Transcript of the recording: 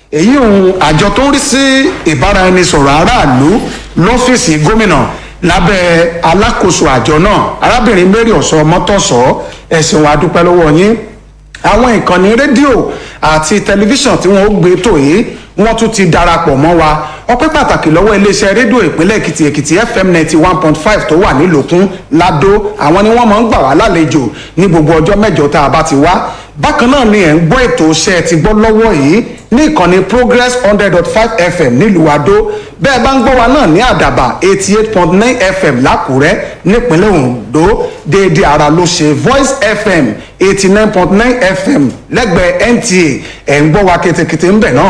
èyí òun àjọ tó ń rí sí ìbáraẹnisọ̀rọ̀ aráàlú lọ́fíìsì gómìnà lábẹ́ alákòóso àjọ náà arábìnrin mary ọ̀sọ́ mọ́tọ̀sọ́ ẹ̀sìn wa dúpẹ́ lọ́wọ́ yín àwọn ìkànnì rédíò àti tẹlifíṣàn tí wọ́n ó gbé tò yìí wọ́n tún ti darapọ̀ mọ́ wa ọpẹ́ pàtàkì lọ́wọ́ iléeṣẹ́ rédíò ìpínlẹ̀ èkìtì èkìtì fm ninety one point five tó wà nílòkún ládó àwọn ni wọ́n máa ń gbà wá lálejò ní gbogbo ọjọ́ mẹ́jọ tá a bá ti wá bákan náà ni ẹ̀ ń gbọ́ ètò iṣẹ́ ti gbọ́ lọ́wọ́ yìí ní ìkànnì progress hundred dot five fm nílùú adó bẹ́ẹ̀ bá ń gbọ́ wa náà ní àdàbà eighty eight point nine fm lákùrẹ́ nípínlẹ̀ ondo déédéé ara ló ṣe voice fm eighty nine point nine fm lẹ́gbẹ̀ẹ́ nta ẹ̀ ń gbọ́ wa ketekete ń bẹ̀ náà